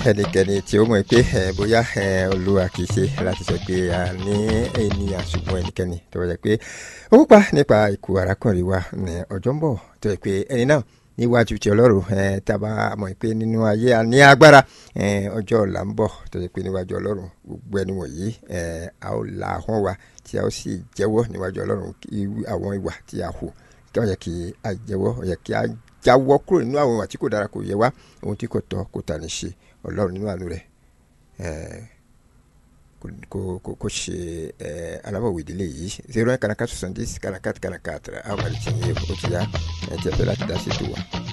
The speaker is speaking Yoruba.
ẹnikẹ́ni tí ó mọ̀ pé ẹ bóyá ẹ olúwa kì í ṣe láti sọ pé a ní ènìyàn ṣùgbọ́n ẹnikẹ́ni tó yẹ pé ó kópa nípa ikú arákùnrin wa ní ọjọ́ ń bọ̀ tó yẹ pé ẹni náà níwájú ti ọlọ́run ẹ tá a bá mọ̀ pé nínú ayé a ní agbára ẹ ọjọ́ ọ̀la ń bọ̀ tó yẹ pé níwájú ọlọ́run gbogbo ẹni wọ̀nyí ẹ a ó la ahọ́n wa tí a ó sì jẹ́wọ́ níwájú ọlọ́run àwọn ìwà tí a hù kí wọ́n yẹ kí a jẹ́wọ́ yẹ kí a jáwọ́ kúrò nínú àwọn ìwà tí kò dára kò yẹ wá ohun tí kò tọ́ kò tà ní ṣe ọlọ́run nínú àánú rẹ̀ kò ṣe alábọ̀wé ìdílé yìí zero one kanakat soixante dix kanakat kanakat àwọn àlejò yẹn ó ti yá ẹ̀ tí a fẹ́ láti dá sí ètò wa.